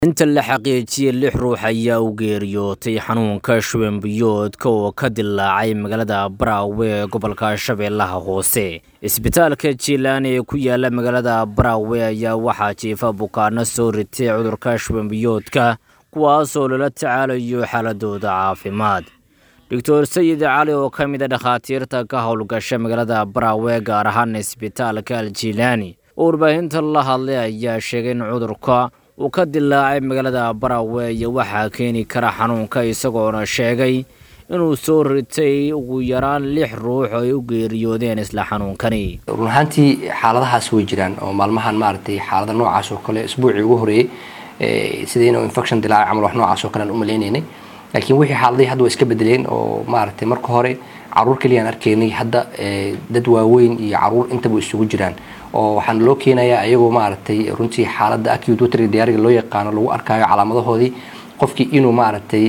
inta la xaqiijiyey lix ruux ayaa u geeriyootay xanuunka shuban biyoodka oo ka dilaacay magaalada baraawe ee gobolka shabeellaha hoose isbitaalka jiilaan ee ku yaala magaalada baraawe ayaa waxaa jiifa bukaano soo ritay cudurka shuban biyoodka kuwaasoo lala tacaalayo xaaladooda caafimaad doctor sayid cali oo ka mid a dhakhaatiirta ka howlgasha magaalada baraawe gaar ahaan isbitaalka aljiilaani oo warbaahinta la hadlay ayaa sheegay in cudurka uu ka dilaacay magaalada baraawe iyo waxaa keeni kara xanuunka isagoona sheegay inuu soo ritay ugu yaraan lix ruux oo ay u geeriyoodeen isla xanuunkani run ahaantii xaaladahaas way jiraan oo maalmahan maaragtay xaalada noocaas oo kale isbuucii ugu horeeyey sidii inuu infection dilaacay camal wax noocaas oo kale aan u maleynaynay laakiin wixii xaaladihii hadda waa iska bedeleen oo maaragtay marka hore caruur keliyaan arkaynay hadda dad waaweyn iyo caruur intaba isugu jiraan oo waxaana loo keenayaa iyagoo maaragtay runtii xaaladda acute watery diariga loo yaqaano lagu arkaayo calaamadahoodii qofkii inuu maaragtay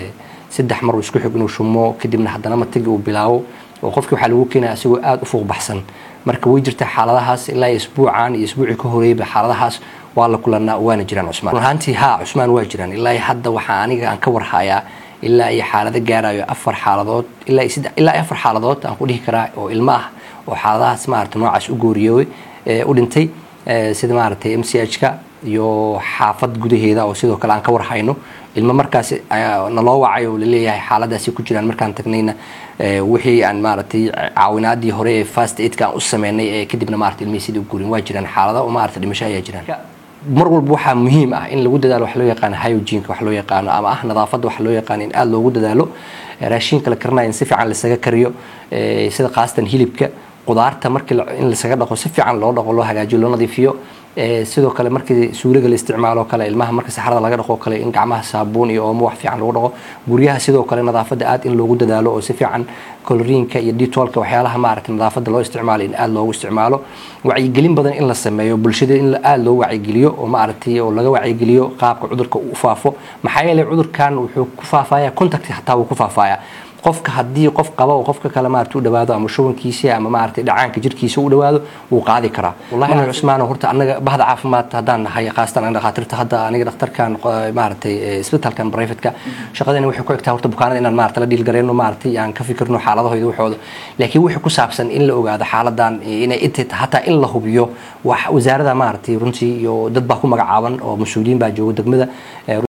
saddex mar isku xig inuu shumo kadibna haddana matagi uu bilaabo oo qofkii waxaa lagu keenaya isagoo aada u fuuq baxsan marka way jirta xaaladahaas ilaa isbuucan iyo isbuucii ka horeeyba xaaladahaas waa la kulanaa waana jiraan cusmaan run ahaantii haa cusmaan waa jiraan ilaa hadda waxaa aniga aan ka warhayaa ilaa iyo xaalado gaarayo afar xaaladood ilaa ilaa afar xaaladood aan ku dhihi karaa oo ilmo ah oo xaaladahaas maarata noocaas u gooriyooy u dhintay sida maaragtay m c h ka iyo xaafad gudaheeda oo sidoo kale aan ka warhayno ilmo markaas naloo wacay oo laleeyahay xaaladaasi ku jiraan markaan tagnayna wixii aan maaragtay caawinaadii hore ee fast aidka aan u sameynay ee kadibna maarata ilmihii sidii u gurin waa jiraan xaalada oo maarata dhimasho ayaa jiraan mar walba waxaa muhiim ah in lagu dadaalo wax loo yaqaano hyogene wax loo yaqaano ama ah nadaafadda wax loo yaqaano in aada loogu dadaalo raashinka la karinayo in si fiican lasaga kariyo sida khaasatan hilibka qudaarta markii in lasaga dhaqo si fiican loo dhaqo loo hagaajiyo loo nadiifiyo sidoo kale markii suuliga la isticmaalo kale ilmaha marka saxarada laga dhaqo kale in gacmaha saabuun iyo oomo wax fiican lagu dhaqo guryaha sidoo kale nadaafadda aad in loogu dadaalo oo si fiican coloriinka iyo detolka waxyaalaha maaragtay nadaafadda loo isticmaalo in aada loogu isticmaalo wacyigelin badan in la sameeyo bulshada in aada loo wacyigeliyo oo maaragtay oo laga wacyigeliyo qaabka cudurka u faafo maxaa yeelay cudurkan wuxuu ku faafaya contact hataa wuu ku faafaya qofka haddii qof qaba oo qofka kale maarata u dhawaado ama shubankiisa ama maaragtay dhacaanka jirkiisa u dhawaado wuu qaadi karaa wallahi ina cusmaan horta anaga bahda caafimaad haddaan nahay khaasatan anaga dhakhaatiirta hadda aniga dhakhtarkan maaragtay isbitaalkan privateka shaqadani waxay ku egtaa horta bukaanada inaan maarata la dhiilgareyno maaragtay aan ka fikirno xaaladahooda waxooda laakiin wixii ku saabsan in la ogaado xaaladan inay intay hataa in la hubiyo wax wasaarada maaragtay runtii iyo dad baa ku magacaaban oo mas-uuliyiin baa jooga degmada